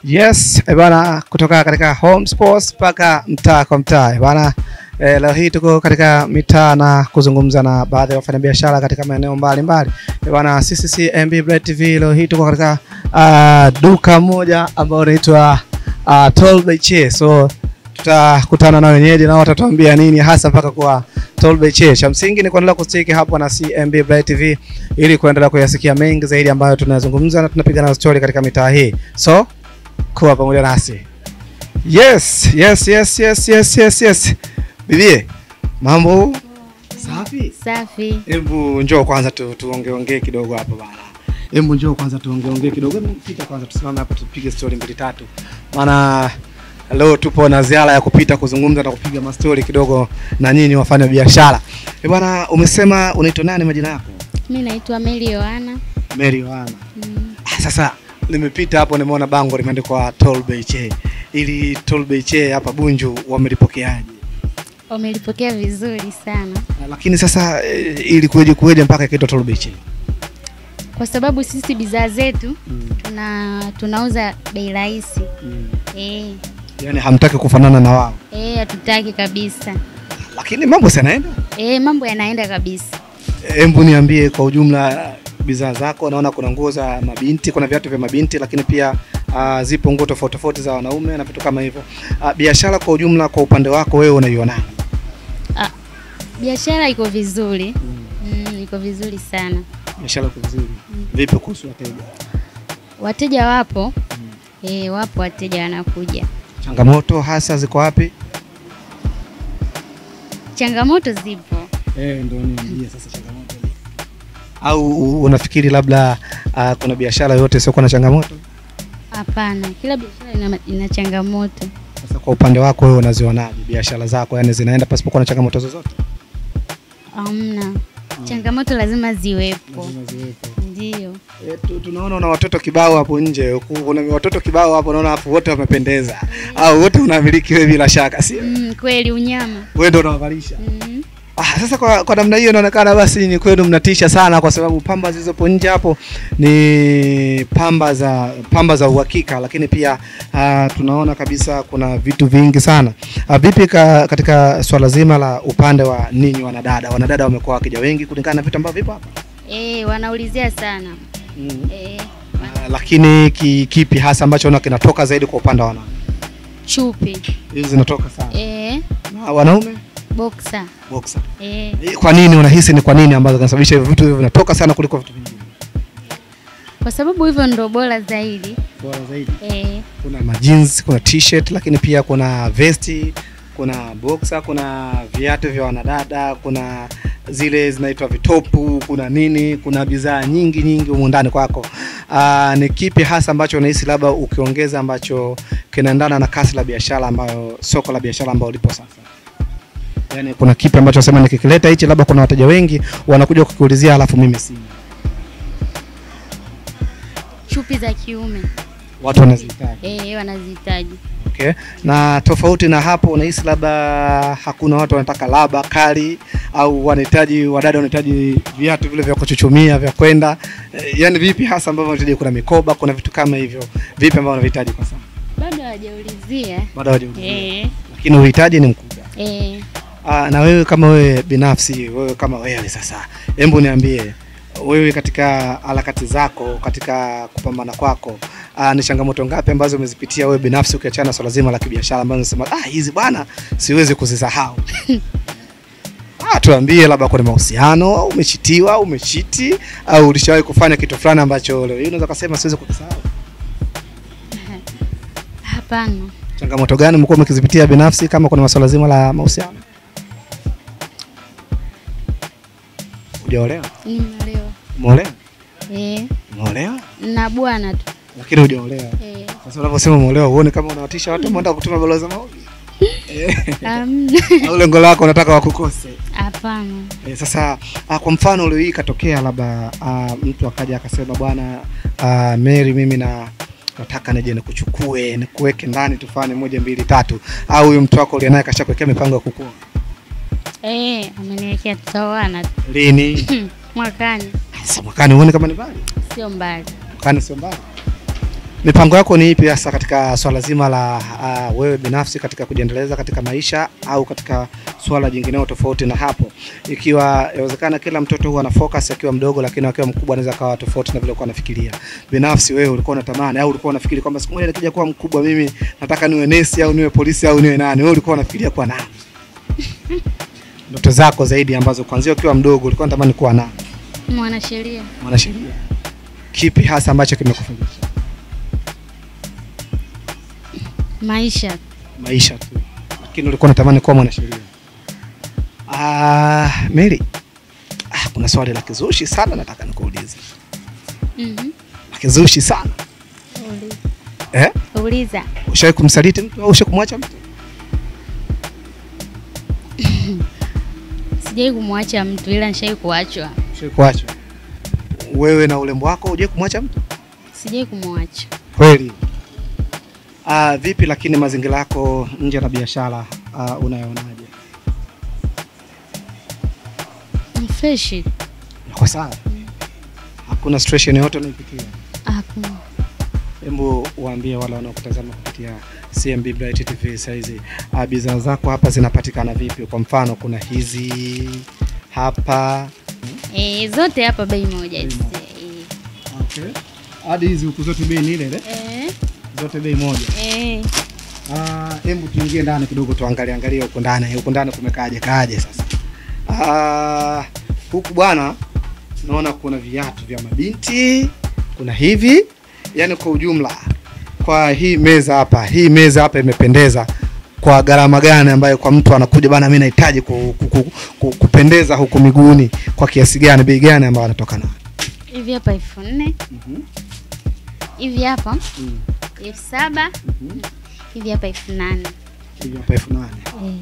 Yes, eh bana, kutoka katika home sports mpaka mtaa kwa mtaa eh bana. Eh, leo hii tuko katika mitaa na kuzungumza na baadhi ya wafanyabiashara katika maeneo mbalimbali. Eh bana, sisi si MB Bright TV. Leo hii tuko katika uh, duka moja ambalo linaitwa uh, Tall by Che. So tutakutana na wenyeji na watatuambia nini hasa mpaka kwa Tall by Che. Cha msingi ni kuendelea kustiki hapo na CMB Bright TV ili kuendelea kuyasikia mengi zaidi ambayo tunazungumza na tunapiga na story katika mitaa hii. So kuwa pamoja nasi. Yes, yes, yes, yes, yes, yes, yes. Bibie, mambo safi? Safi. Hebu njoo kwanza tu tuongeongee kidogo hapo bana. Hebu njoo kwanza tuongeongee kidogo. Hebu pita kwanza tusimame hapa tupige story mbili tatu. Maana leo tupo na ziara ya kupita kuzungumza na kupiga mastori kidogo na nyinyi wafanya biashara. Eh bwana, umesema unaitwa nani majina yako? Mi naitwa Mary Yohana. Mary Yohana. Mm. Ah, Sasa nimepita hapo nimeona bango limeandikwa Toll Bay Che. Ili Toll Bay Che hapa Bunju wamelipokeaje? Wamelipokea vizuri sana Ah, Lakini sasa eh, ili kuweje kuweje mpaka ikaitwa Toll Bay Che? kwa sababu sisi bidhaa zetu Mm. tuna tunauza bei rahisi. Mm. Eh, Yaani hamtaki kufanana na wao. eh, hatutaki kabisa. Lakini mambo si yanaenda. Eh, mambo yanaenda kabisa. Hebu niambie kwa ujumla bidhaa zako, naona kuna nguo za mabinti, kuna viatu vya mabinti, lakini pia uh, zipo nguo tofauti tofauti za wanaume na vitu kama hivyo. Uh, biashara kwa ujumla, kwa upande wako wewe unaionaje? Ah, biashara iko vizuri. Mm, iko vizuri sana. Biashara iko vizuri. Vipi kuhusu wateja? Wateja wapo. Eh, wapo wateja wanakuja. Changamoto hasa ziko wapi? Changamoto zipo. Eh, ndio niambie sasa changamoto. Au u- unafikiri labda uh, kuna biashara yote isiyokuwa na changamoto? Hapana, kila biashara ina, ina changamoto. Sasa kwa upande wako wewe unazionaje biashara zako, yani zinaenda pasipokuwa na changamoto zozote? Hamna. Changamoto lazima ziwepo. Ndio. E, tu, tunaona una watoto kibao hapo nje, huku kuna watoto kibao hapo, naona hapo wote wamependeza, au wote unamiliki wewe bila shaka, si Mm, kweli unyama. wewe ndio unawavalisha? Mm. Ah, sasa kwa, kwa namna hiyo inaonekana basi ni kwenu mnatisha sana, kwa sababu pamba zilizopo nje hapo ni pamba za pamba za uhakika, lakini pia uh, tunaona kabisa kuna vitu vingi sana. Uh, vipi ka, katika swala zima la upande wa ninyi wanadada, wanadada wamekuwa wakija wengi kulingana na vitu ambavyo vipo hapa Eh, wanaulizia sana. mm. Eh, Uh, lakini ki, kipi hasa ambacho unaona kinatoka zaidi kwa upande wa wanawake? chupi. Hizi zinatoka sana. Eh, Na wanaume boxer. boxer. Eh, Eh, Kwa nini unahisi ni kwa nini ambazo zinasababisha hivyo vitu hivyo vinatoka sana kuliko vitu vingine? kwa sababu hivyo ndo bora zaidi. Bora zaidi. Eh, Kuna majins, kuna t-shirt, lakini pia kuna vesti, kuna boxer, kuna viatu vya wanadada, kuna zile zinaitwa vitopu, kuna nini, kuna bidhaa nyingi nyingi humu ndani kwako. Aa, ni kipi hasa ambacho unahisi labda ukiongeza ambacho kinaendana na kasi la biashara ambayo soko la biashara ambayo lipo sasa? Yaani kuna kipi ambacho nasema nikikileta hichi labda kuna wateja wengi wanakuja kukiulizia alafu mimi sina. chupi za kiume. Watu wanazihitaji. Eh, wanazihitaji. Okay. Na tofauti na hapo unahisi labda hakuna watu wanataka laba kali au wanahitaji wadada wanahitaji viatu vile vya kuchuchumia vya kwenda e, yani vipi hasa ambavyo wanahitaji kuna mikoba kuna vitu kama hivyo vipi ambavyo wanahitaji kwa sasa Bado hawajaulizia. bado hawajaulizia Eh, lakini uhitaji ni mkubwa eh. Aa, na wewe kama wewe binafsi wewe kama wewe sasa hebu niambie wewe katika harakati zako katika kupambana kwako aa, ni changamoto ngapi ambazo umezipitia wewe binafsi ukiachana na swala zima la kibiashara ambazo unasema ah, hizi bwana siwezi kuzisahau ah, tuambie labda kuna mahusiano au umechitiwa au umechiti au ulishawahi kufanya kitu fulani ambacho leo hii unaweza kusema siwezi kukisahau Hapana. changamoto gani mlikuwa mkizipitia binafsi kama kuna masuala zima la mahusiano hujaolewa Nimeolewa. umeolewa Eh, umeolewa na bwana tu. lakini hujaolewa Eh, sasa unavyosema umeolewa uone kama unawatisha watu ambao wanataka kutuma barua za maombi Eh, hamna. au lengo lako unataka wakukose Hapana. Eh, sasa ah, kwa mfano leo hii ikatokea labda ah, mtu akaja akasema bwana ah, Mary mimi na nataka nije nikuchukue nikuweke ndani tufanye moja mbili tatu au huyu mtu wako uliye naye kashakuwekea mipango ya kukua Eh, ameniwekea tutaoana tu. lini mwakani, sasa mwakani uone kama ni mbali sio mbali. mwakani sio mbali mipango yako ni ipi hasa katika swala zima la uh, wewe binafsi katika kujiendeleza katika maisha au katika swala jingineo tofauti na hapo, ikiwa inawezekana kila mtoto huwa ana focus akiwa mdogo, lakini akiwa mkubwa anaweza kawa tofauti na vile ulikuwa unafikiria. Binafsi wewe ulikuwa unatamani au ulikuwa unafikiri kwamba siku moja nikija kuwa mkubwa mimi nataka niwe nesi au niwe polisi au niwe nani? Wewe ulikuwa unafikiria kuwa nani? Ndoto zako zaidi ambazo kuanzia ukiwa mdogo ulikuwa unatamani kuwa nani? Mwanasheria. Mwanasheria. Kipi hasa ambacho kimekufundisha? Maisha. maisha tu, lakini ulikuwa unatamani kuwa mwanasheria. Ah, Mary, ah, kuna swali la kizushi sana nataka nikuulize, Mhm. la kizushi sana Uliza. eh? Uliza. Ushawahi kumsaliti mtu au ushawahi kumwacha mtu? Sijai kumwacha mtu ila nishai kuachwa. Ushawahi kuachwa? Wewe na urembo wako hujai kumwacha mtu Sijai kumwacha. kweli? Ah, vipi lakini mazingira yako nje na biashara ah, unayoonaje? Ni fresh. Yako sawa? Hakuna stress yoyote unaipitia? Hakuna. Hebu waambie wale wanaokutazama kupitia CMB Bright TV saizi, uh, bidhaa zako hapa zinapatikana vipi? Kwa mfano kuna hizi hapa Eh, zote hapa bei moja. Bei Eh. okay. hadi hizi huku zote bei ni ile ile, Eh. zote bei moja. Eh. Ah, hebu tuingie ndani kidogo tuangalie angalie huko ndani, huko ndani kumekaaje kaaje sasa. Ah, huku bwana, naona kuna viatu vya mabinti, kuna hivi, yani kwa ujumla, kwa hii meza hapa, hii meza hapa imependeza kwa gharama gani ambayo kwa mtu anakuja bana, mimi nahitaji ku, ku, ku, ku, kupendeza huku miguuni, kwa kiasi gani, bei gani ambayo anatoka nayo? Hivi hapa elfu nne. Hivi hapa elfu saba. Hivi hapa elfu nane. Hivi hapa elfu nane Eh.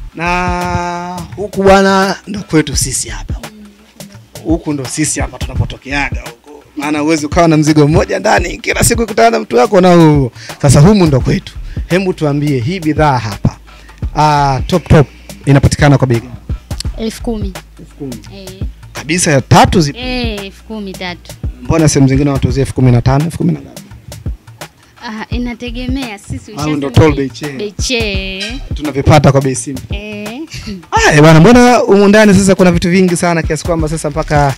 na huku bwana ndo kwetu sisi hapa huku ndo sisi hapa tunapotokeaga huku maana huwezi ukawa na mzigo mmoja ndani kila siku kutana na mtu wako na huo sasa humu ndo kwetu hebu tuambie hii bidhaa hapa ah, top top inapatikana kwa bei gani elfu kumi. elfu kumi Eh. kabisa ya tatu zipo Eh, elfu kumi tatu. mbona sehemu zingine watuuzia elfu kumi na tano elfu kumi na ngapi Ah, inategemea sisi Au ndo ushasema toll bei- bei che. bei che. tunavipata kwa bei simu Eh. Ah, eh, bwana, mbona humu ndani sasa kuna vitu vingi sana kiasi kwamba sasa mpaka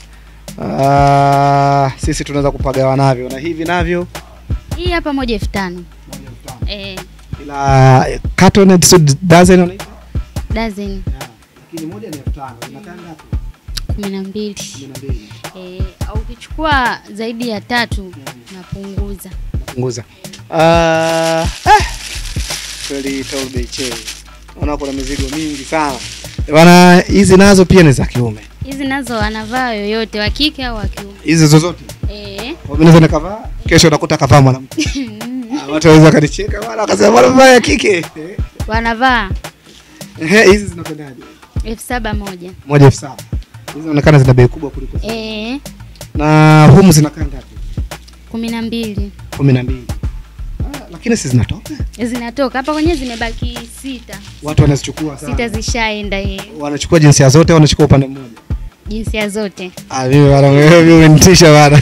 ah, sisi tunaweza kupagawa navyo na hivi navyo Hii hapa moja elfu tano. Eh, ila eh, carton so dozen unaita dozen lakini moja ni 5000 inakaa ngapi kumi na mbili. 12 Eh, au ukichukua zaidi ya tatu napunguza. punguza ah eh, kweli toll bei che naona kuna mizigo mingi sana Eh, bwana hizi nazo pia ni za kiume Hizi nazo anavaa yoyote wa kike au wa kiume. hizi zozote Eh. Kwa mimi naweza nikavaa kesho nakuta kavaa mwanamke Ah, watu waweza kanicheka bwana wakasema bwana vaa ya kike Eh. Wanavaa Ehe, hizi zinakwendaje? elfu saba moja. Moja elfu saba. Hizi zinaonekana zina bei kubwa kuliko zile. Eh, Na humu zinakaa ngapi? kumi na mbili. kumi na mbili. Ah, lakini si zinatoka, Zinatoka hapa kwenye zimebaki sita. watu wanazichukua Sita sana. zishaenda hii Wanachukua jinsia zote, au wanachukua upande mmoja. jinsia zote. Ah, mimi bwana, wewe umenitisha bwana.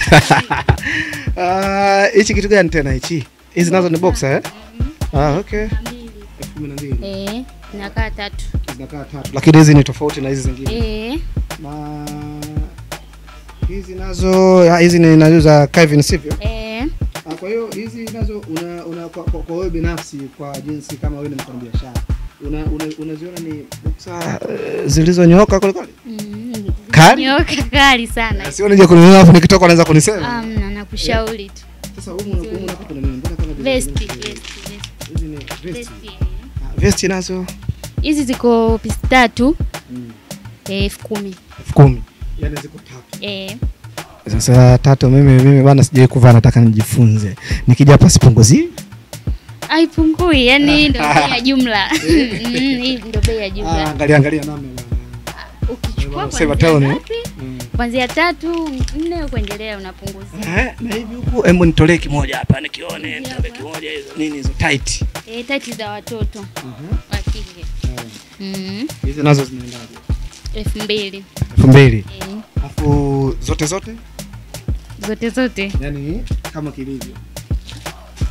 Ah, hichi kitu gani tena hichi? Hizi nazo ni boxer eh? Ah, okay. elfu kumi na mbili. Eh, nakaa tatu. Zinakaa tatu. Lakini hizi ni tofauti na hizi zingine. Eh, Na hizi nazo, ah, hizi ni nazo za Calvin sivyo? eh, Ah, Kwa hiyo hizi nazo una, una kwa, kwa, kwa wewe binafsi kwa jinsi kama wewe ni mfanyabiashara una, una, unaziona ni buksa uh, zilizonyooka kweli kweli? mm, Kali? nyoka kali sana. Sio nije kununua afu nikitoka naweza kunisema. Amna, nakushauri tu. Sasa humu humu unakuta nini? Mbona kama vile Vesti, vile- vesti, vesti, hizi ni vesti. vesti. Ah, Vesti nazo Hizi ziko pisi tatu mm, eh, elfu kumi. elfu kumi. Yaani ziko tatu. Eh, Sasa tatu mimi mimi bana sijai kuvaa nataka nijifunze. Nikija hapa sipunguzii. haipungui, yani hii ndio bei ya jumla. Mm, hii ndio bei ya Ah, jumla. angalia angalia namna bana. Ukichukua Sema kuanzia town, eh? ngapi? Mm. Kuanzia tatu nne kuendelea unapunguzia. Eh, na hivi huku hebu nitolee kimoja hapa nikione, nitolee kimoja hizo nini hizo tight. Eh, tati za watoto Mhm. wa kike Eh, mm, Hizi nazo zinaendaje? elfu mbili elfu mbili. eh, Alafu zote zote zote zote yani kama kilivyo.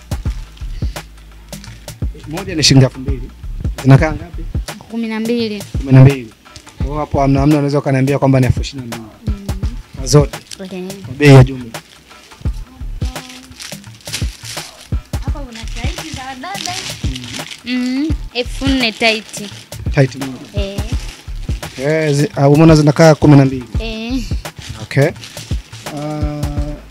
Moja ni shilingi elfu mbili. Zinakaa ngapi? kumi na mbili. kumi na mbili. Kwa hiyo hapo hamna hamna, unaweza ukaniambia kwamba ni elfu ishirini na mbili kwa zote Okay. kwa bei ya jumla. Hapa kuna taiti za wadada. Mm, elfu nne taiti. Tight moja. Eh, Eh, zi- ah, umeona zinakaa kumi na mbili. eh. Okay. Uh,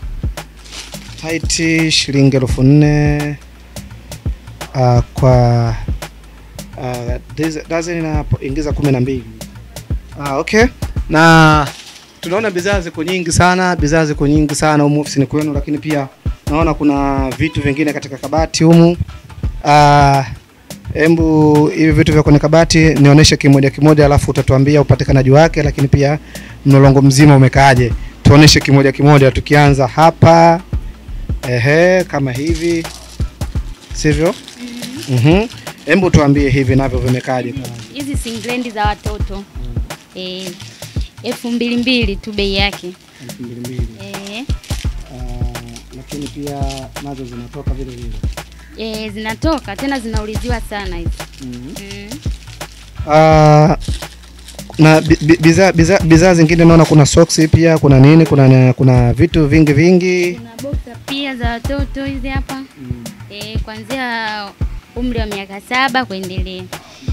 tight shilingi elfu nne uh, kwa uh, diz- dozen inaingiza kumi na mbili. Ah, okay. Na tunaona bidhaa ziko nyingi sana, bidhaa ziko nyingi sana humu ofisini kwenu, lakini pia naona kuna vitu vingine katika kabati humu. Ah, Embu hivi vitu vya kwenye kabati nionyeshe kimoja kimoja, alafu utatuambia upatikanaji wake, lakini pia mlolongo mzima umekaaje. Tuoneshe kimoja kimoja, tukianza hapa ehe, kama hivi, sivyo? Mhm. Embu tuambie hivi navyo vimekaaje? Hizi singlendi za watoto. Eh, elfu mbili mbili tu bei yake. elfu mbili mbili. Eh, lakini pia nazo zinatoka vile vile. eh, zinatoka tena zinauliziwa sana hizi. Mhm. Mm. Ah, na bi- bi- bidhaa bidhaa bidhaa zingine naona kuna socks pia, kuna nini, kuna kuna vitu vingi vingi. Kuna boxer pia za watoto hizi hapa. Eh, kuanzia umri wa miaka saba kuendelea.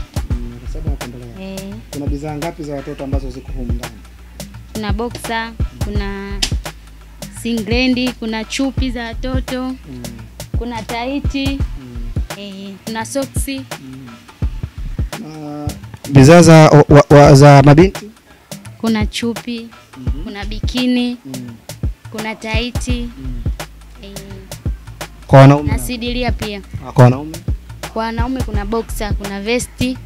Eh, Kuna bidhaa ngapi za watoto ambazo ziko humu ndani? kuna boxer, kuna singlendi, kuna chupi za watoto, kuna taiti, eh, kuna soksi, Na bidhaa za wa, wa, za mabinti kuna chupi, kuna bikini, kuna taiti, eh, kwa wanaume na sidilia pia. na kwa wanaume Kwa wanaume kuna boxer, kuna vesti.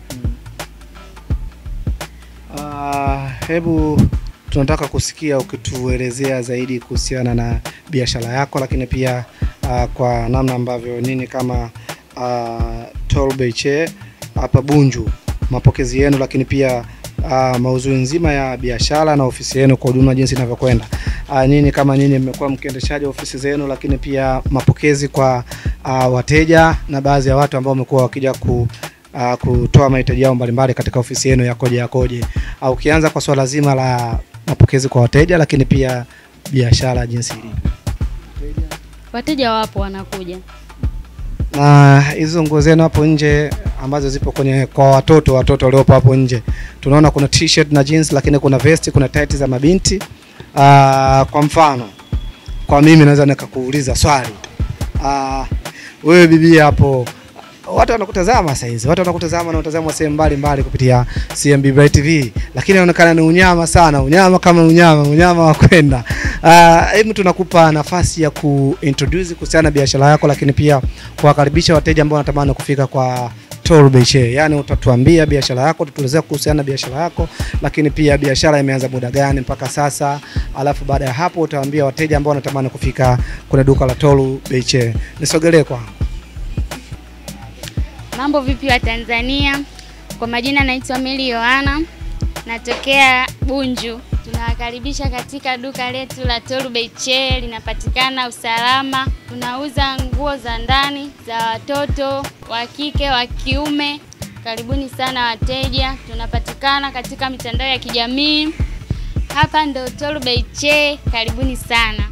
Ah, hebu tunataka kusikia ukituelezea zaidi kuhusiana na biashara yako, lakini pia ah, kwa namna ambavyo nini kama uh, Tolbeche hapa Bunju, mapokezi yenu, lakini pia uh, mauzui nzima ya biashara na ofisi yenu kwa ujumla jinsi inavyokwenda. Uh, nini kama nini mmekuwa mkiendeshaji ofisi zenu, lakini pia mapokezi kwa uh, wateja na baadhi ya watu ambao wamekuwa wakija ku uh, kutoa mahitaji yao mbalimbali katika ofisi yenu yakoje yakoje. Uh, ukianza kwa swala zima la mapokezi kwa wateja, lakini pia biashara jinsi ilivyo. Wateja wapo wanakuja. na hizo nguo zenu hapo nje ambazo zipo kwenye kwa watoto watoto waliopo hapo nje tunaona kuna t-shirt na jeans lakini kuna vesti kuna tight za mabinti uh, kwa mfano kwa mimi naweza nikakuuliza swali uh, wewe bibi hapo watu wanakutazama saa hizi watu wanakutazama na utazama sehemu mbalimbali kupitia CMB Bright TV lakini inaonekana ni unyama sana unyama kama unyama unyama wa kwenda Ah, hebu tunakupa nafasi ya kuintroduce kuhusiana na biashara yako lakini pia kuwakaribisha wateja ambao wanatamani kufika kwa Toro Beche. Yaani utatuambia biashara yako, tutuelezea kuhusiana na biashara yako, lakini pia biashara imeanza muda gani mpaka sasa, alafu baada ya hapo utawaambia wateja ambao wanatamani kufika kwenye duka la Toro Beche. Nisogelee kwangu. Mambo vipi wa Tanzania? Kwa majina naitwa Meli Yohana, natokea Bunju. Tunawakaribisha katika duka letu la Toru Beche, linapatikana Usalama. Tunauza nguo za ndani za watoto wa kike, wa kiume. Karibuni sana wateja. Tunapatikana katika mitandao ya kijamii. Hapa ndo Toru Beche, karibuni sana.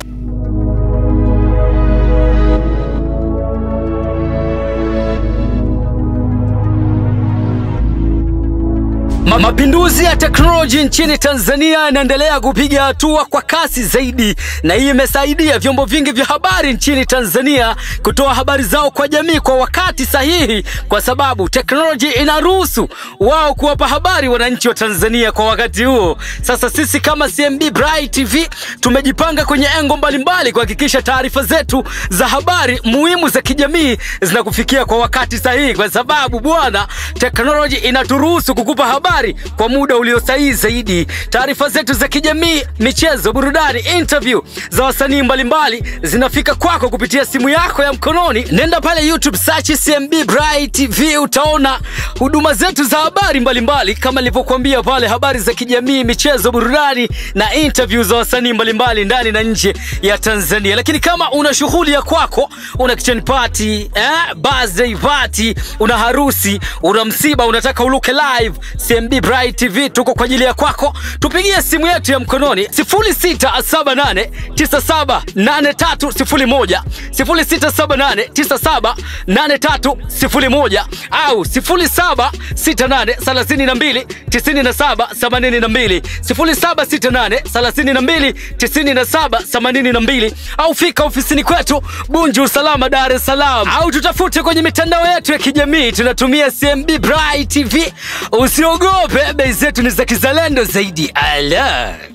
Ma mapinduzi ya teknoloji nchini Tanzania yanaendelea kupiga hatua kwa kasi zaidi, na hii imesaidia vyombo vingi vya habari nchini Tanzania kutoa habari zao kwa jamii kwa wakati sahihi, kwa sababu teknoloji inaruhusu wao kuwapa habari wananchi wa Tanzania kwa wakati huo. Sasa sisi kama CMB Bright TV tumejipanga kwenye engo mbalimbali kuhakikisha taarifa zetu za habari muhimu za kijamii zinakufikia kwa wakati sahihi, kwa sababu bwana, teknoloji inaturuhusu kukupa habari habari kwa muda ulio sahihi zaidi. Taarifa zetu za kijamii, michezo, burudani, interview za wasanii mbalimbali zinafika kwako kupitia simu yako ya mkononi. Nenda pale YouTube search CMB Bright TV, utaona huduma zetu za habari mbalimbali kama nilivyokuambia pale, habari za kijamii, michezo, burudani na interview za wasanii mbalimbali ndani na nje ya Tanzania. Lakini kama una shughuli ya kwako, una kitchen party, eh, birthday party, una harusi, una msiba, unataka uluke live, CMB Bright TV tuko kwa ajili ya kwako. Tupigie simu yetu ya mkononi 0678978301 0678978301 au 0768329782 0768329782 au fika ofisini kwetu Bunju Usalama, Dar es Salaam, au tutafute kwenye mitandao yetu ya kijamii, tunatumia CMB Bright TV. Usiogope, bei zetu ni za kizalendo zaidi. Ala.